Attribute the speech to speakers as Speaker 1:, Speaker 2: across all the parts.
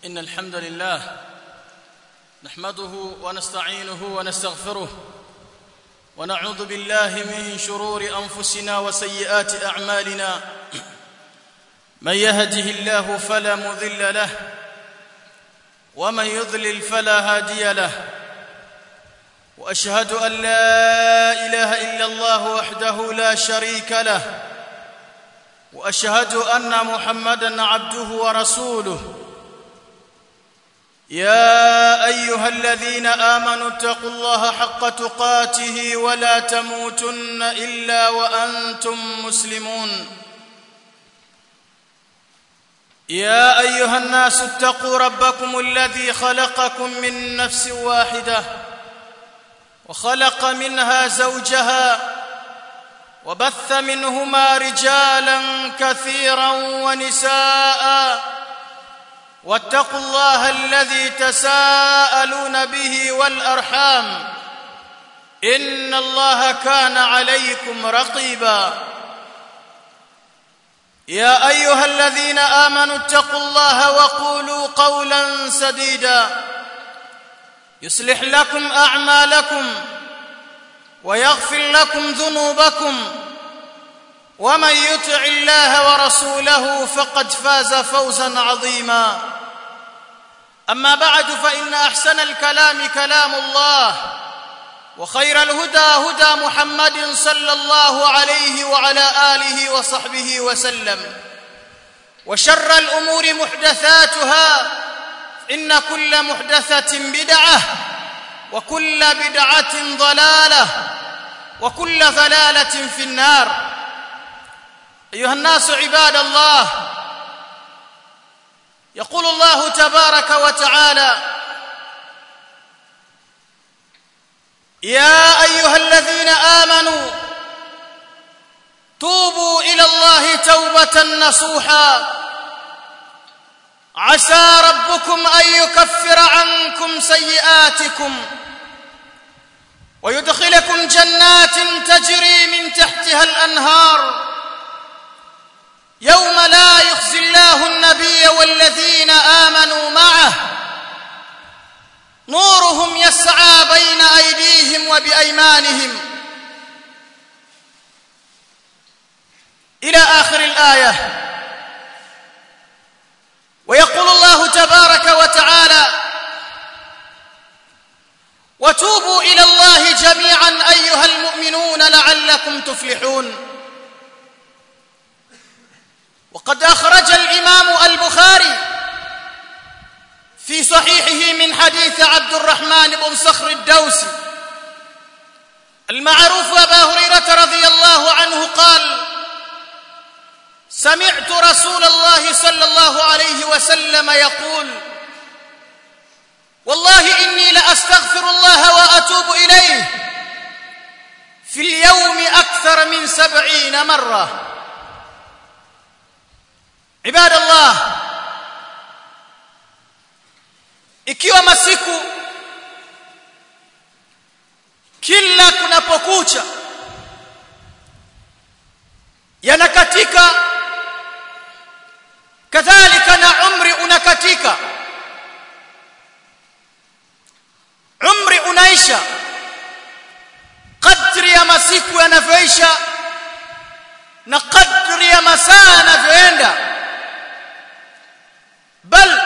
Speaker 1: إن الحمد لله نحمده ونستعينه ونستغفره ونعوذ بالله من شرور أنفسنا وسيئات أعمالنا من يهده الله فلا مضل له ومن يضلل فلا هادي له واشهد ان لا اله الا الله وحده لا شريك له واشهد ان محمدا عبده ورسوله يا ايها الذين امنوا اتقوا الله حق تقاته ولا تموتن الا وانتم مسلمون يا ايها الناس اتقوا ربكم الذي خلقكم من نفس واحده وخلق منها زوجها وبث منهما رجالا كثيرا ونساء واتقوا الله الذي تساءلون به والارحام ان الله كان عليكم رقيبا يا ايها الذين امنوا اتقوا الله وقولوا قولا سديدا يصلح لكم اعمالكم ويغفر لكم ذنوبكم ومن يطع الله ورسوله فقد فاز فوزا عظيما اما بعد فان احسن الكلام كلام الله وخير الهدى هدى محمد صلى الله عليه وعلى اله وصحبه وسلم وشر الامور محدثاتها ان كل محدثه بدعه وكل بدعه ضلاله وكل ضلاله في النار ايها الناس عباد الله يقول الله تبارك وتعالى يا ايها الذين امنوا توبوا الى الله توبه نصوحا عسى ربكم ان يكفر عنكم سيئاتكم ويدخلكم جنات تجري من تحتها الانهار يوم لا يخزي الله النبي والذين امنوا معه نورهم يسعى بين ايديهم وبايمانهم الى اخر الايه ويقول الله تبارك وتعالى وتوبوا الى الله جميعا ايها المؤمنون لعلكم تفلحون وقد اخرج الامام البخاري في صحيحه من حديث عبد الرحمن بن صخر الدوسي المعروف ابا هريره رضي الله عنه قال سمعت رسول الله صلى الله عليه وسلم يقول والله اني لاستغفر الله واتوب اليه في اليوم اكثر من سبعين مره عباد الله ikiwa masiku kila kunapokucha yanakatika kadhalika na umri unakatika umri unaisha kadri ya masiku yanavyoisha na kadri ya masaa yanavyoenda bal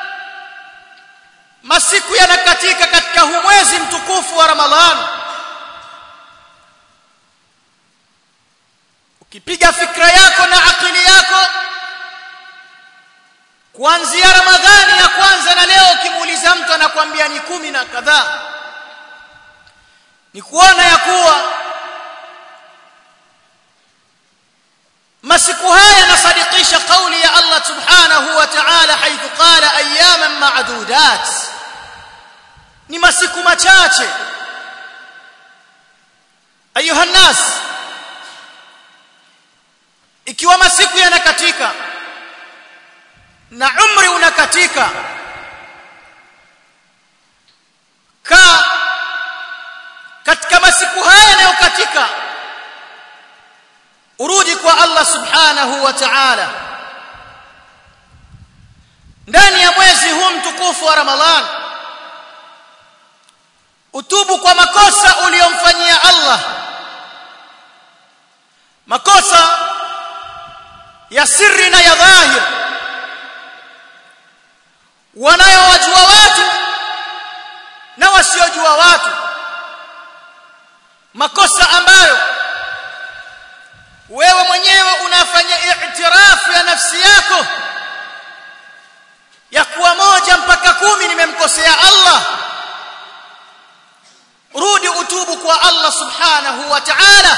Speaker 1: masiku yanakatika katika huu mwezi mtukufu wa Ramadhan ukipiga fikra yako na akili yako kuanzia Ramadhani ya kwanza na leo ukimuuliza mtu anakuambia ni kumi na kadhaa ni kuona ya kuwa masiku haya yanasadikisha kauli ya Allah subhanahu wa ta'ala haithu qala ayyaman ma'dudat ni masiku machache ayuha nas ikiwa masiku yanakatika na umri unakatika ka katika masiku haya yanayokatika urudi kwa Allah subhanahu wa ta'ala ndani ya mwezi huu ya siri na ya dhahir wanayowajua watu na wasiojua watu makosa ambayo wewe mwenyewe unafanya i'tirafu ya nafsi yako ya kuwa moja mpaka kumi nimemkosea Allah rudi utubu kwa Allah subhanahu wa ta'ala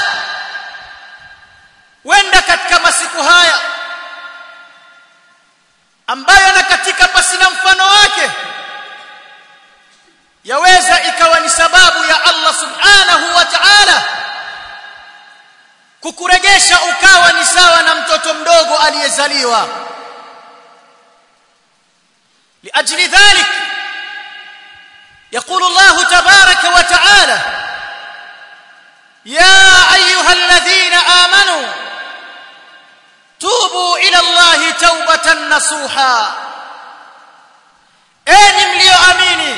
Speaker 1: wenda katika masiku haya ambayo na katika pasina mfano wake yaweza ikawa ni sababu ya Allah subhanahu wa ta'ala kukuregesha ukawa ni sawa na mtoto mdogo aliyezaliwa لأجل ذلك يقول الله تبارك وتعالى يا أيها الذين آمنوا توبوا إلى الله توبة نصوحا أين مليو أميني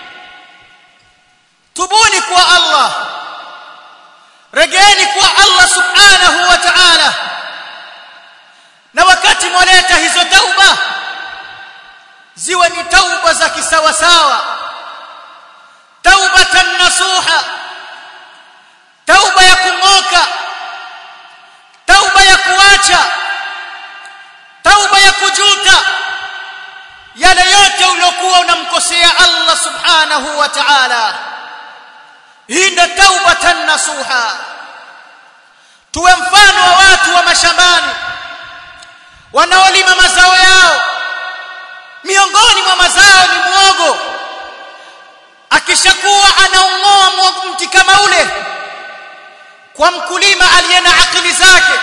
Speaker 1: تبوني كوا الله رجاني كوا الله سبحانه وتعالى na wakati mwaleta hizo tauba ziwe ni tauba za kisawasawa taubatan nasuha tauba ya kung'oka tauba ya kuacha tauba ya kujuta yale yote uliokuwa unamkosea Allah subhanahu wa ta'ala hii ndio taubatan nasuha tuwe mfano wa watu wa mashambani wanaolima mazao yao miongoni mwa mazao ni muogo akishakuwa anaung'oa mti kama ule kwa mkulima aliye na akili zake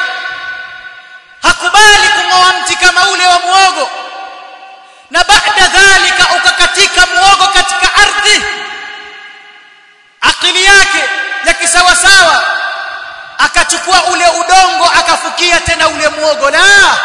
Speaker 1: hakubali kung'oa mti kama ule wa muogo na baada dhalika ukakatika muogo katika ardhi akili yake ya kisawasawa akachukua ule udongo akafukia tena ule muogo la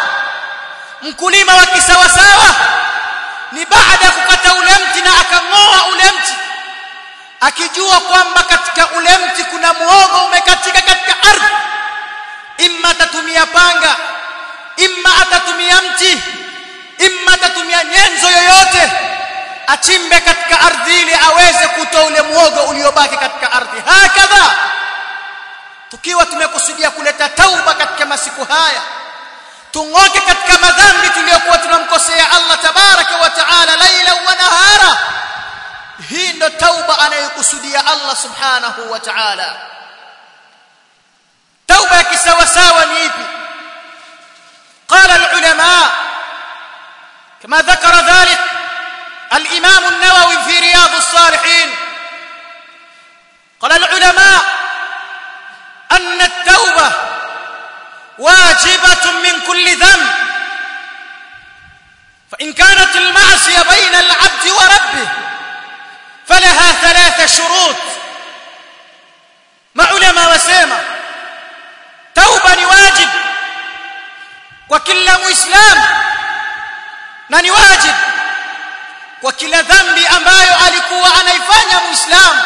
Speaker 1: mkulima wa kisawasawa ni baada ya kukata ule mti na akang'oa ule mti akijua kwamba katika ule mti kuna muogo umekatika katika ardhi imma atatumia panga imma atatumia mti imma atatumia nyenzo yoyote achimbe katika ardhi ili aweze kutoa ule muogo uliobaki katika ardhi hakadha tukiwa tumekusudia kuleta tauba katika masiku haya tung'oke katika madhambi tuliyokuwa tunamkosea Allah tabaraka wa taala laila wa nahara hii ndo tauba anayokusudia Allah subhanahu wa ta'ala tauba ya kisawasawa ni ipi قال العلماء كما ذكر ذلك الإمام النووي في رياض الصالحين قال العلماء أن التوبة واجبة من كل ذنب فإن كانت المعصية بين العبد وربه فلها ثلاث شروط مع علماء وسيمة توبة واجب وكل مسلم na ni wajib kwa kila dhambi ambayo alikuwa anaifanya muislamu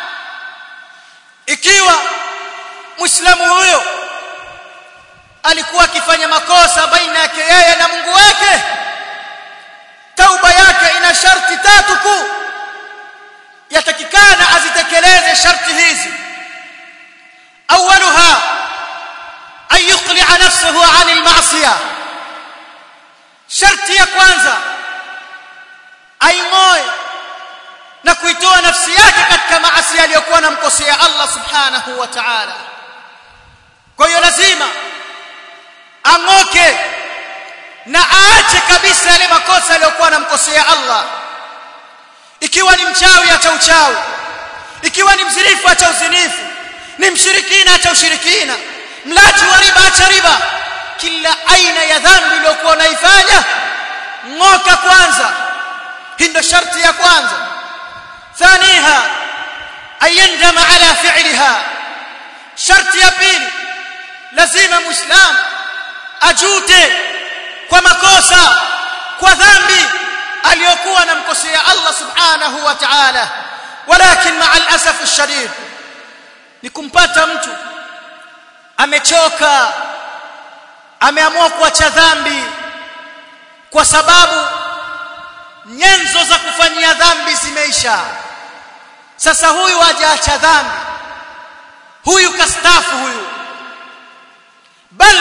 Speaker 1: ikiwa muislamu huyo alikuwa akifanya makosa baina yake yeye na Mungu wake tauba yake ina sharti tatu kuu yatakikana azitekeleze sharti hizi awwaluha an yuqli'a nafsahu 'an al-ma'siyah sharti ya kwanza aing'oe na kuitoa nafsi yake katika maasi aliyokuwa anamkosea Allah subhanahu wa ta'ala kwa hiyo lazima ang'oke na aache kabisa yale makosa aliyokuwa anamkosea Allah ikiwa ni mchawi acha uchawi ikiwa ni mzinifu acha uzinifu ni mshirikina acha ushirikina mlaji wa riba acha riba kila aina ya dhambi iliyokuwa unaifanya ng'oka kwanza hii ndio sharti ya kwanza thaniha ayandama ala fi'liha sharti ya pili lazima muislam ajute kwa makosa kwa dhambi aliyokuwa anamkosea Allah subhanahu wa ta'ala walakin ma'a al-asaf ash-shadid ni kumpata mtu amechoka ameamua kuacha dhambi kwa sababu nyenzo za kufanyia dhambi zimeisha sasa huyu hajaacha dhambi huyu kastafu huyu bal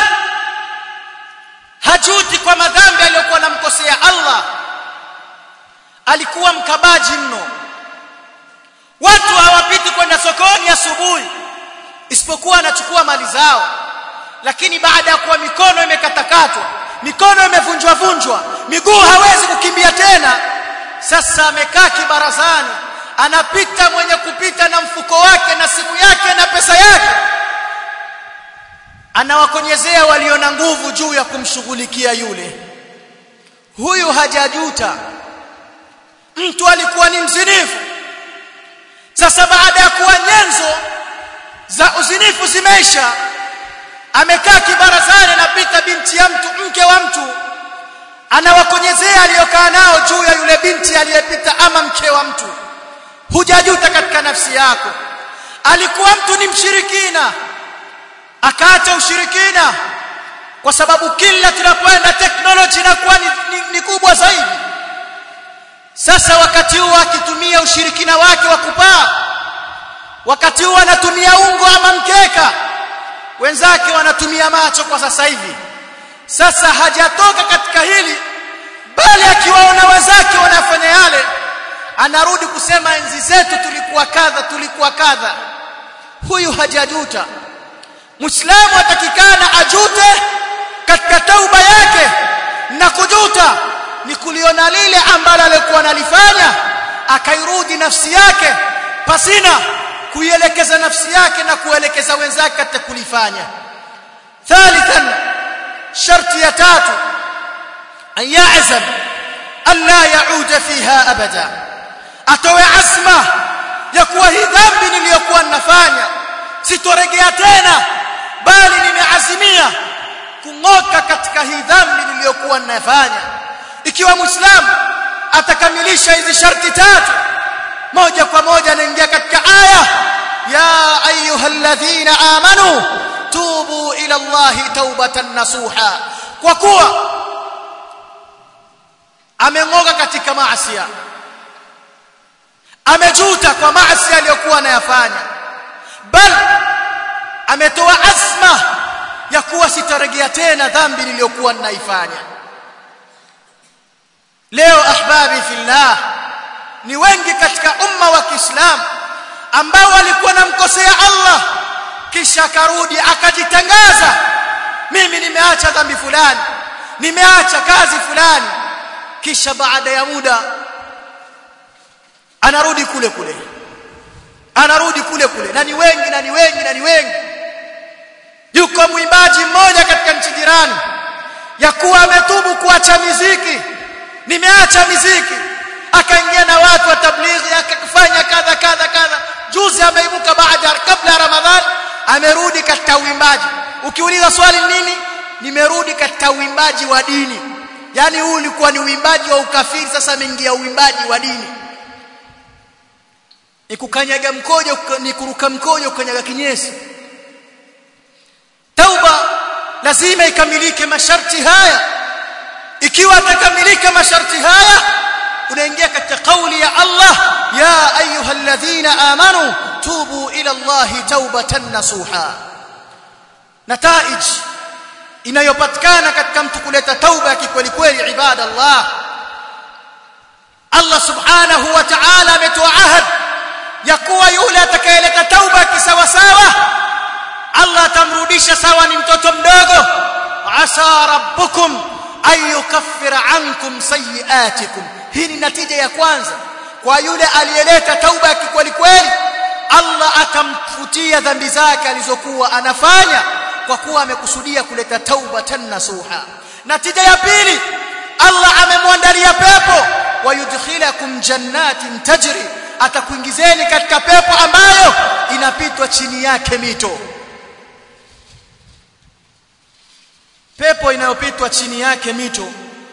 Speaker 1: hajuti kwa madhambi aliyokuwa anamkosea Allah alikuwa mkabaji mno watu hawapiti kwenda sokoni asubuhi isipokuwa anachukua mali zao lakini baada ya kuwa mikono imekatakatwa mikono imevunjwa vunjwa miguu hawezi kukimbia tena sasa amekaa kibarazani anapita mwenye kupita na mfuko wake na simu yake na pesa yake anawakonyezea walio na nguvu juu ya kumshughulikia yule huyu hajajuta mtu alikuwa ni mzinifu sasa baada ya kuwa nyenzo za uzinifu zimeisha amekaa kibarazani anapita binti ya mtu mke wa mtu anawakonyezea aliyokaa nao juu ya yule binti aliyepita ama mke wa mtu hujajuta katika nafsi yako alikuwa mtu ni mshirikina akaacha ushirikina kwa sababu kila tunapoenda teknoloji inakuwa ni, ni, ni kubwa zaidi sasa wakati huu akitumia ushirikina wake wa kupaa wakati huu anatumia ungo ama mkeka wenzake wanatumia macho kwa sasa hivi sasa hajatoka katika hili bali akiwaona wenzake wanafanya yale anarudi kusema enzi zetu tulikuwa kadha tulikuwa kadha huyu hajajuta muislamu atakikana ajute katika tauba yake na kujuta ni kuliona lile ambalo alikuwa analifanya akairudi nafsi yake pasina kuielekeza nafsi yake na kuelekeza wenzake katika kulifanya thalithan sharti ya tatu an ya'zam an la ya'ud fiha abada atowe azma ya kuwa hii dhambi niliyokuwa ninafanya sitoregea tena bali nimeazimia kung'oka katika hii dhambi niliyokuwa ninafanya ikiwa muislamu atakamilisha hizi sharti tatu moja kwa moja anaingia katika aya ya ayyuhalladhina amanu tubu ila allahi taubatan nasuha kwa kuwa ameng'oka katika maasi amejuta kwa maasi aliyokuwa anayafanya bal ametoa azma ya kuwa sitarejea tena dhambi niliyokuwa ninaifanya leo ahbabi fillah ni wengi katika umma wa Kiislamu ambao walikuwa namkosea Allah kisha akarudi akajitangaza mimi nimeacha dhambi fulani nimeacha kazi fulani kisha baada ya muda anarudi kule kule anarudi kule kule na ni wengi na ni wengi na ni wengi yuko mwimbaji mmoja katika nchi jirani ya kuwa ametubu kuacha miziki nimeacha miziki akaingia na watu wa tablighi akafanya kadha kadha kadha juzi ameibuka baada kabla ya ramadhan amerudi katika uimbaji ukiuliza swali nini nimerudi katika uimbaji wa dini yani huu ulikuwa ni uimbaji wa ukafiri sasa ameingia uimbaji wa dini ni kukanyaga mkojo ni kuruka mkojo kukanyaga kinyesi tauba lazima ikamilike masharti haya ikiwa atakamilika masharti haya unaingia katika kauli ya Allah ya ayyuhalladhina amanu tubu ila Allah taubatan nasuha nataij inayopatikana katika mtu kuleta tauba ya kikweli kweli ibadallah Allah subhanahu wa ta'ala ametoa ahad ya kuwa yule atakayeleta tauba kisawa sawa Allah atamrudisha sawa ni mtoto mdogo asa rabbukum an yukaffira ankum sayiatikum hii ni natija ya kwanza kwa yule aliyeleta tauba ya kikweli kweli Allah atamfutia dhambi zake alizokuwa anafanya kwa kuwa amekusudia kuleta tauba nasuha natija ya pili Allah amemwandalia pepo wayudkhilakum jannatin tajri atakuingizeni katika pepo ambayo inapitwa chini yake mito pepo inayopitwa chini yake mito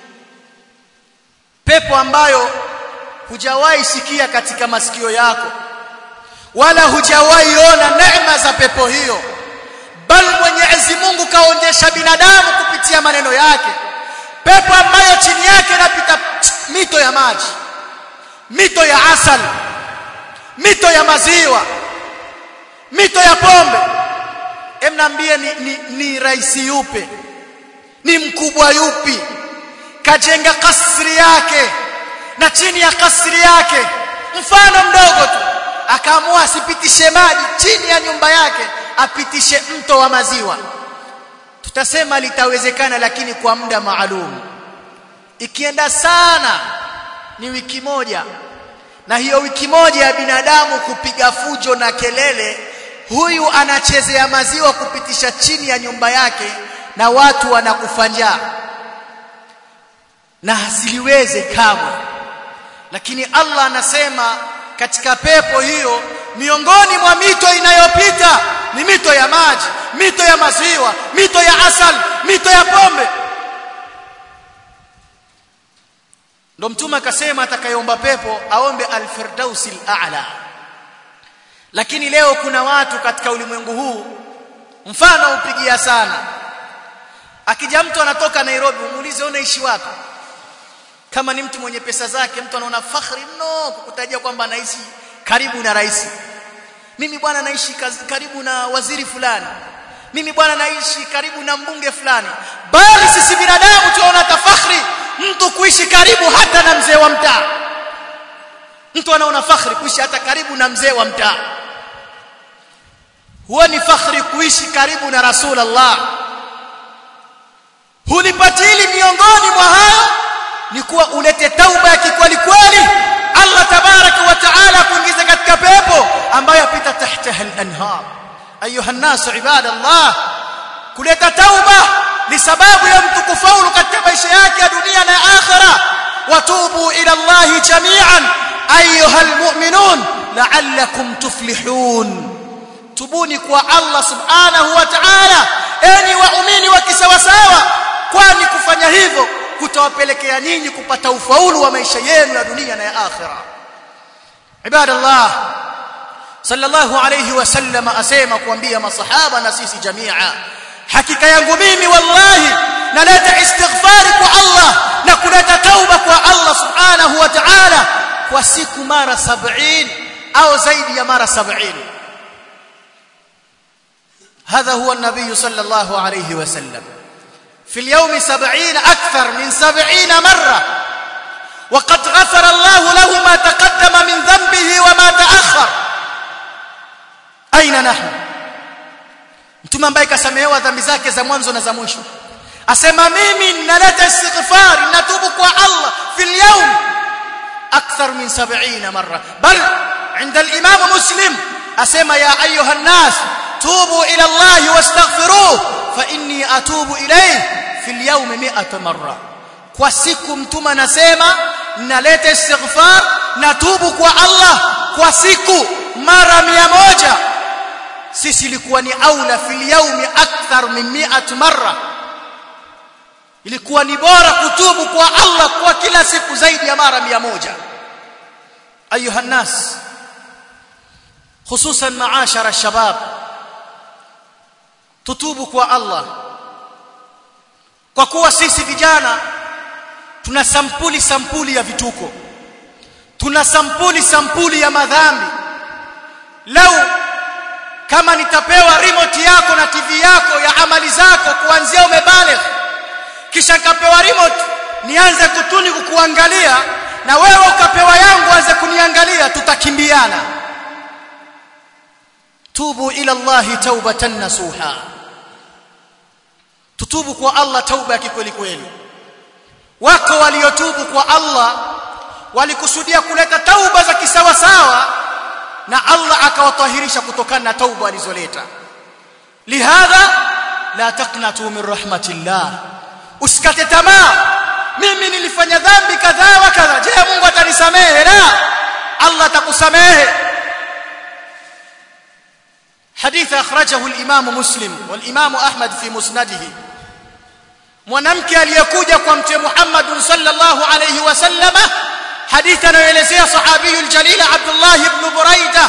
Speaker 1: pepo ambayo hujawahi sikia katika masikio yako wala hujawahi ona neema za pepo hiyo bal Mwenyezi Mungu kaonyesha binadamu kupitia maneno yake pepo ambayo chini yake inapita mito ya maji mito ya asali mito ya maziwa mito ya pombe emnaambie ni, ni, ni raisi yupe ni mkubwa yupi kajenga kasri yake na chini ya kasri yake mfano mdogo tu akaamua asipitishe maji chini ya nyumba yake apitishe mto wa maziwa tutasema litawezekana lakini kwa muda maalum ikienda sana ni wiki moja na hiyo wiki moja ya binadamu kupiga fujo na kelele huyu anachezea maziwa kupitisha chini ya nyumba yake na watu wanakufa njaa na hasiliweze kamwe lakini Allah anasema katika pepo hiyo miongoni mwa mito inayopita ni mito ya maji mito ya maziwa mito ya asal mito ya pombe ndo mtume akasema atakayeomba pepo aombe alfirdausil a'la lakini leo kuna watu katika ulimwengu huu mfano upigia sana akija mtu anatoka Nairobi umuulize unaishi wapi kama ni mtu mwenye pesa zake mtu anaona fakhri mno kukutajia kwamba anaishi karibu na rais mimi bwana naishi karibu na waziri fulani mimi bwana naishi karibu na mbunge fulani bali sisi binadamu tunaona tafakhri mtu kuishi karibu hata na mzee wa mtaa mtu anaona fakhri kuishi hata karibu na mzee wa mtaa huwa ni fakhri kuishi karibu na rasulullah hulipatili miongoni mwa hayo ni kuwa ulete tauba ya kikweli kweli Allah tabaraka wa taala kuingiza katika pepo ambayo yapita tahtaha al-anhar ayuha nas ibadallah kuleta tauba ni sababu ya mtu kufaulu katika maisha yake ya dunia na akhira watubu ila Allah jami'an ayuha almu'minun la'allakum tuflihun tubuni kwa Allah subhanahu wa ta'ala enyi waumini wa kisawasawa kwani kufanya hivyo kutawapelekea nyinyi kupata ufaulu wa maisha yenu ya dunia na ya akhira ibadallah sallallahu alayhi wasallam asema kuambia masahaba na sisi jamia hakika yangu mimi wallahi naleta istighfari kwa Allah na kuleta tauba kwa Allah subhanahu wa ta'ala kwa siku mara 70 au zaidi ya mara 70 هذا هو النبي صلى الله عليه وسلم في اليوم سبعين أكثر من سبعين مرة وقد غفر الله له ما تقدم من ذنبه وما تأخر أين نحن mtume ambaye kasamehewa dhambi zake za mwanzo na za mwisho asema mimi naleta istighfar natubu kwa Allah fil yawm akthar min 70 marra bal عند الامام مسلم اسمع يا ايها الناس توبوا الى الله واستغفروه فاني اتوب اليه في اليوم 100 مره kwa siku mtume anasema naleta istighfar natubu kwa Allah kwa siku mara 100 sisi ilikuwa ni aula fil yaumi akthar min 100 marra ilikuwa ni bora kutubu kwa Allah kwa kila siku zaidi ya mara 100 ayuha nas hususan maashara الشباب tutubu kwa Allah kwa kuwa sisi vijana tuna sampuli sampuli ya vituko tuna sampuli sampuli ya madhambi lau kama nitapewa remote yako na TV yako ya amali zako kuanzia umebaligh kisha nikapewa remote nianze kutuni kukuangalia na wewe ukapewa yangu anze kuniangalia tutakimbiana tubu ila Allah taubatan nasuha tutubu kwa Allah tauba ya kikweli kweli wako waliotubu kwa Allah walikusudia kuleta tauba za kisawa sawa na Allah akawatahirisha kutokana na tauba alizoleta lihadha la taqnatu min rahmatillah usikate tamaa mimi nilifanya dhambi kadhaa wa kadha je Mungu atanisamehe la Allah atakusamehe حديث أخرجه الإمام مسلم والإمام أحمد في مسنده mwanamke aliyekuja kwa mtume Muhammad sallallahu alayhi wasallam hadithi anayoelezea sahabiyul jalil Abdullah ibn Buraida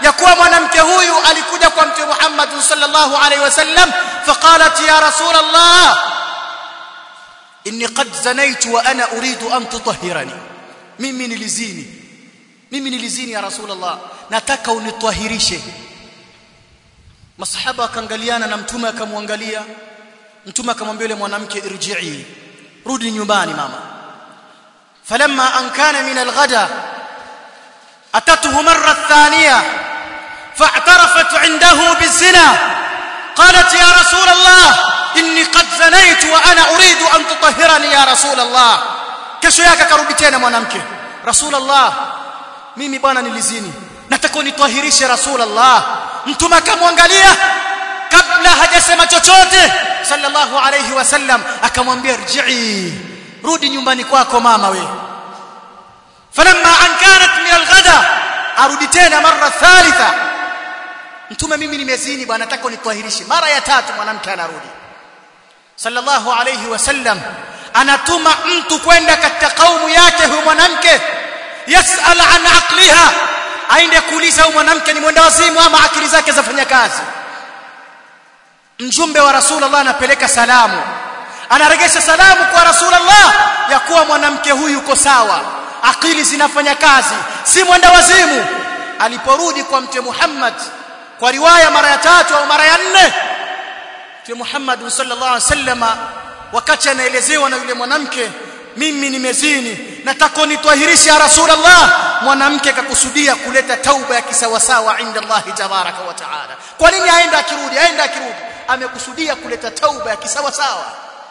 Speaker 1: ya kuwa mwanamke huyu alikuja kwa mtume Muhammad sallallahu alaihi wasallam faqalat ya rasul Allah inni qad zanaitu wa ana uridu an tutahhirani mimi nilizini mimi nilizini ya rasul Allah nataka unitwahirishe masahaba akaangaliana na mtume akamwangalia mtume akamwambia yule mwanamke irji'i rudi nyumbani mama falamma an kana min alghada atatuhu marra thaniya fa'tarafat 'indahu bizina qalat ya rasul allah inni qad zanaytu wa ana uridu an tutahhirani ya rasul allah kesho yake akarudi tena mwanamke rasul allah mimi bwana nilizini nataka unitwahirishe rasul allah mtume akamwangalia kabla hajasema chochote sallallahu alayhi wasallam akamwambia rji'i rudi nyumbani kwako mama we falamma an kanat min alghada arudi tena mara thalitha mtume mimi nimezini bwana nataka unitwahirishe mara ya tatu mwanamke anarudi sallallahu alayhi wasallam anatuma mtu kwenda katika kaumu yake huyo mwanamke yasal an aqliha aende kuuliza huyo mwanamke ni mwenda wazimu ama akili zake zafanya kazi mjumbe wa rasulullah anapeleka salamu anaregesha salamu kwa rasulullah ya kuwa mwanamke huyu yuko sawa akili zinafanya kazi si mwenda wazimu aliporudi kwa mtume Muhammad kwa riwaya mara ya tatu au mara ya nne mtume Muhammad sallallahu alaihi wasallama wakati anaelezewa na yule mwanamke mimi nimezini nataka nitwahirishe ya rasulullah mwanamke akakusudia kuleta tauba ya kisawasawa inda Allah tabaraka wa taala kwa nini aenda akirudi aenda akirudi amekusudia kuleta tauba ya kisawasawa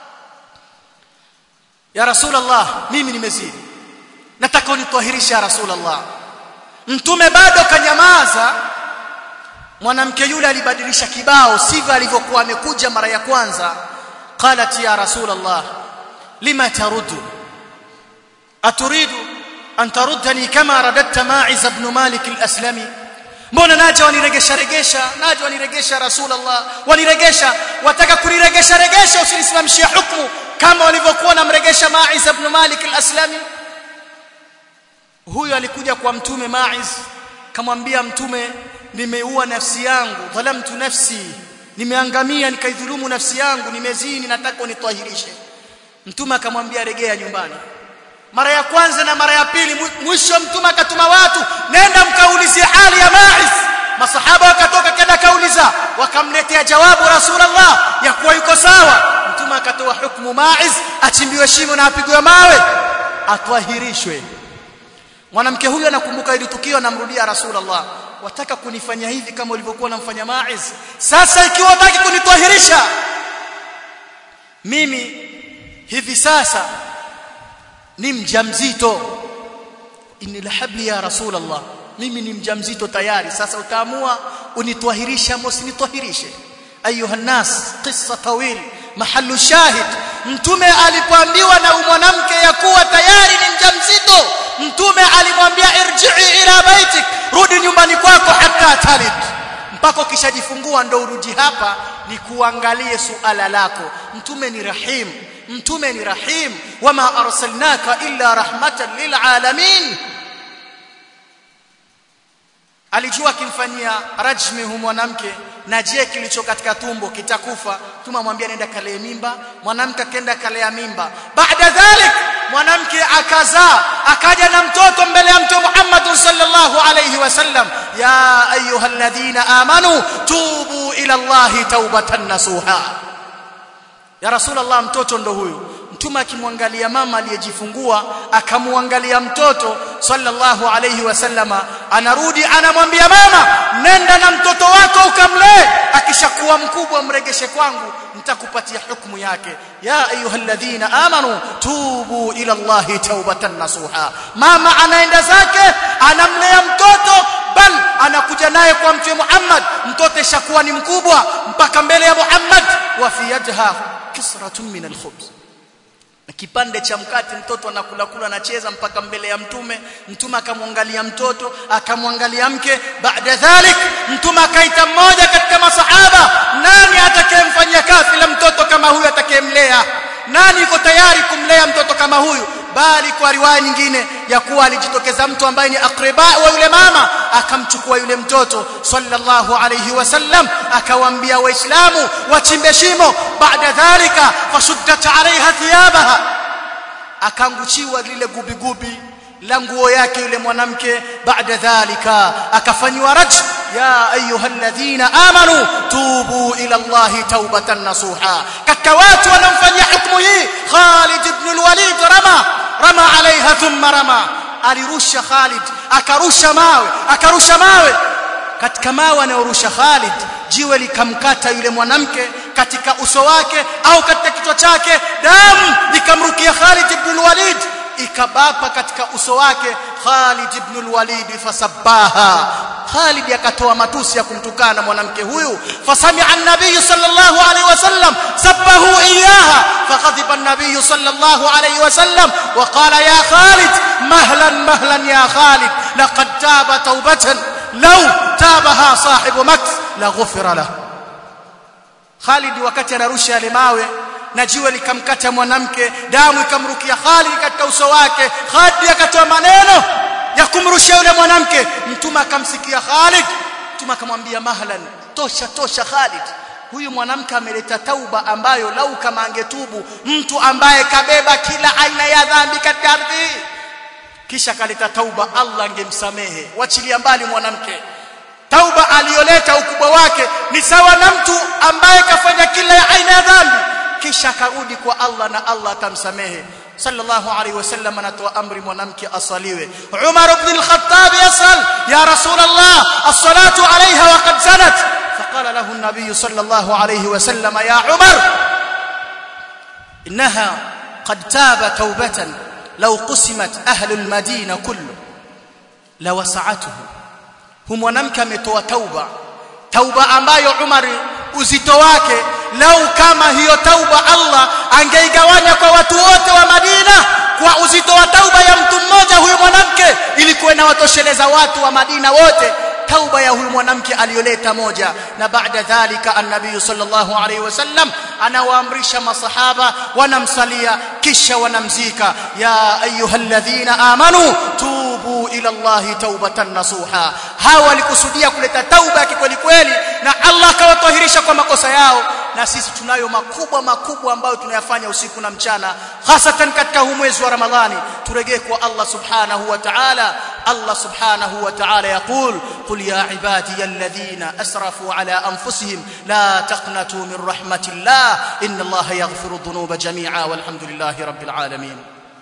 Speaker 1: ya rasulullah mimi nimezini nataka unitwahirishe ya rasulullah mtume bado kanyamaza mwanamke yule alibadilisha kibao sivyo alivyokuwa amekuja mara ya kwanza qalat ya rasulullah lima taruddu aturidu an taruddani kama radatta ma'iz ibn malik al-aslami mbona naja waniregesha regesha naja waniregesha rasulullah waniregesha wataka kuniregesha regesha usinisimamishie hukumu kama walivyokuwa namregesha ma'iz ibn malik al-aslami huyo alikuja kwa mtume ma'iz kamwambia mtume nimeua nafsi yangu dhalamtu nafsi nimeangamia nikaidhulumu nafsi yangu nimezini nataka unitwahirishe mtume akamwambia regea nyumbani mara ya kwanza na mara ya pili mwisho mtume akatuma watu nenda mkaulizie hali ya Ma'iz masahaba wakatoka kenda kauliza wakamletea jawabu rasulullah ya kuwa yuko sawa mtume akatoa hukumu Ma'iz achimbiwe shimo na apigwe mawe atwahirishwe mwanamke huyu anakumbuka hili tukio anamrudia rasulullah wataka kunifanya hivi kama ulivyokuwa unamfanya Ma'iz sasa ikiwa wataki kunitwahirisha mimi hivi sasa ni mjamzito inni lahabli ya rasulullah mimi ni mjamzito tayari sasa utaamua unitwahirisha ama usinitwahirishe ayuha nas qissa tawil mahallu shahid mtume alipoambiwa na mwanamke ya kuwa tayari ni mjamzito mtume alimwambia irji'i ila baitik rudi nyumbani kwako hata talid mpaka ukishajifungua ndo urudi hapa ni kuangalie suala lako mtume ni rahim mtume ni rahim wama arsalnaka illa rahmatan lil alamin alijua akimfanyia rajmi hu mwanamke na je kilicho katika tumbo kitakufa tumamwambia nenda kalee mimba mwanamke akaenda kalea mimba baada dhalik mwanamke akazaa akaja na mtoto mbele ya mtume Muhammad sallallahu alayhi wasallam ya ayyuhalladhina amanu tubu ila Allah taubatan nasuha ya rasulullah mtoto ndo huyu mtume akimwangalia mama aliyejifungua akamwangalia mtoto sallallahu alayhi wasallama anarudi anamwambia mama nenda na mtoto wako ukamlee akishakuwa mkubwa mregeshe kwangu nitakupatia hukumu yake ya ayyuhalladhina amanu tubu ila allahi taubatan nasuha mama anaenda zake anamlea mtoto bal anakuja naye kwa mtume Muhammad mtoto ishakuwa ni mkubwa mpaka mbele ya Muhammad wa fi yadha kisratun min alkhubz kipande cha mkate mtoto anakula kula anacheza mpaka mbele ya mtume mtume akamwangalia mtoto akamwangalia mke baada dhalik mtume akaita mmoja katika masahaba nani atakayemfanyia kafila mtoto kama huyu atakayemlea nani yuko tayari kumlea mtoto kama huyu bali kwa riwaya nyingine ya kuwa alijitokeza mtu ambaye ni akriba wa yule mama akamchukua yule mtoto sallallahu alayhi wasallam akawaambia waislamu wachimbe shimo baada dhalika fashuddat alaiha thiyabaha akanguchiwa lile gubigubi la nguo yake yule mwanamke baada dhalika akafanywa raj ya ayyuhalladhina amanu tubu ila allahi taubatan nasuha katika watu wanaomfanyia hukumu hii Khalid ibn al-Walid rama rama alaiha thumma rama alirusha Khalid akarusha mawe akarusha mawe katika mawe anayorusha Khalid jiwe likamkata yule mwanamke katika uso wake au katika kichwa chake damu ikamrukia Khalid ibn al-Walid ikabapa katika uso wake Khalid ibn al-Walid fasabbaha Khalid akatoa matusi ya kumtukana mwanamke huyu fasami'a an-nabiy sallallahu alayhi wasallam sabbahu iyaha faghadiba an-nabiy sallallahu alayhi wasallam wa qala ya Khalid mahlan mahlan ya Khalid laqad taba tawbatan law tabaha sahibu maks la ghufira lahu Khalid wakati anarusha yale mawe na jiwe likamkata mwanamke damu ikamrukia Khalid katika uso wake Khalid akatoa maneno ya kumrushia yule mwanamke mtume akamsikia Khalid mtume akamwambia mahlan tosha tosha Khalid huyu mwanamke ameleta tauba ambayo lau kama angetubu mtu ambaye kabeba kila aina ya dhambi katika ardhi kisha kaleta tauba Allah angemsamehe wachilia mbali mwanamke tauba aliyoleta ukubwa wake ni sawa na mtu ambaye kafanya kila aina ya dhambi kisha karudi kwa Allah na Allah atamsamehe sallallahu alaihi wasallam anatoa amri mwanamke asaliwe Umar ibn al-Khattab yasal ya rasul Allah as-salatu alaiha wa qad zanat فقال له النبي صلى الله عليه وسلم يا عمر إنها قد تاب توبة لو قسمت أهل المدينة كله لوسعته هم mwanamke ametoa tauba tauba ambayo Umar uzito wake lau kama hiyo tauba Allah angeigawanya kwa watu wote wa Madina kwa uzito wa tauba ya mtu mmoja huyu mwanamke ilikuwa inawatosheleza watu wa Madina wote tauba ya huyu mwanamke aliyoleta moja na baada dhalika annabii sallallahu alaihi wasallam anawaamrisha masahaba wanamsalia kisha wanamzika ya ayyuhalladhina amanu tubu ila allahi taubatan nasuha hawa walikusudia kuleta tauba kweli kweli na Allah akawatahirisha kwa makosa yao na sisi tunayo makubwa makubwa ambayo tunayafanya usiku na mchana hasatan katika huu mwezi wa Ramadhani turejee kwa Allah subhanahu wa ta'ala Allah subhanahu wa ta'ala yaqul qul ya ibadiy alladhina asrafu ala anfusihim la taqnatu min rahmatillah inna Allah yaghfiru dhunuba jami'a walhamdulillahi rabbil alamin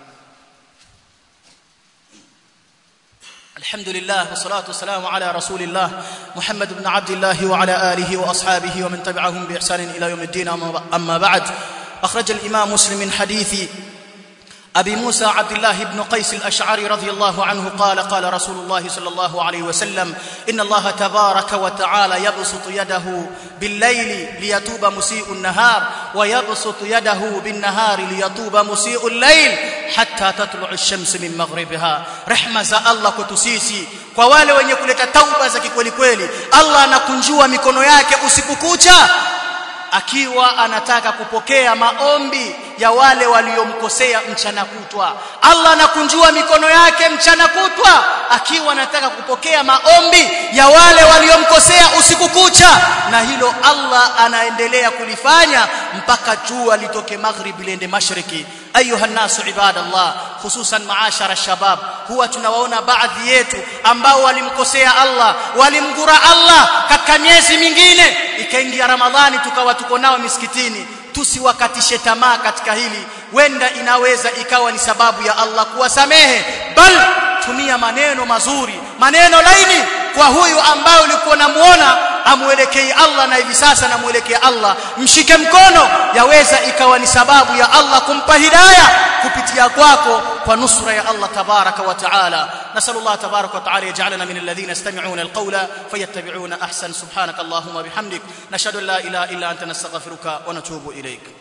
Speaker 1: الحمد لله والصلاة والسلام على رسول الله محمد بن عبد الله وعلى آله وأصحابه ومن تبعهم بإحسان إلى يوم الدين أما بعد أخرج الإمام مسلم من حديث أبي موسى عبد الله بن قيس الأشعري رضي الله عنه قال قال رسول الله صلى الله عليه وسلم إن الله تبارك وتعالى يبسط يده بالليل ليتوب مسيء النهار ويبسط يده بالنهار ليتوب مسيء الليل حتى تطلع الشمس من مغربها رحمة za Allah kwetu sisi kwa wale wenye kuleta tauba za kikweli kweli Allah anakunjua mikono yake usiku kucha akiwa anataka kupokea maombi ya wale waliomkosea mchana kutwa Allah anakunjua mikono yake mchana kutwa akiwa anataka kupokea maombi ya wale waliomkosea usiku kucha na hilo Allah anaendelea kulifanya mpaka jua litoke maghrib liende mashariki ayuha nasu ibadallah hususan maashara shabab huwa tunawaona baadhi yetu ambao walimkosea Allah walimgura Allah katika miezi mingine ikaingia Ramadhani tukawa tuko nao misikitini tusiwakatishe tamaa katika hili wenda inaweza ikawa ni sababu ya Allah kuwasamehe bal tumia maneno mazuri maneno laini kwa huyu ambaye ulikuwa unamuona amuelekee Allah na hivi sasa namuelekea Allah mshike mkono yaweza ikawa ni sababu ya Allah kumpa hidayah kupitia kwako kwa nusra ya Allah tabaraka wa taala nasallallahu tabaraka wa taala yaj'alana min alladhina yastami'una alqawla fayattabi'una ahsan subhanaka allahumma bihamdik nashhadu an la ilaha illa anta nastaghfiruka wa natubu ilayk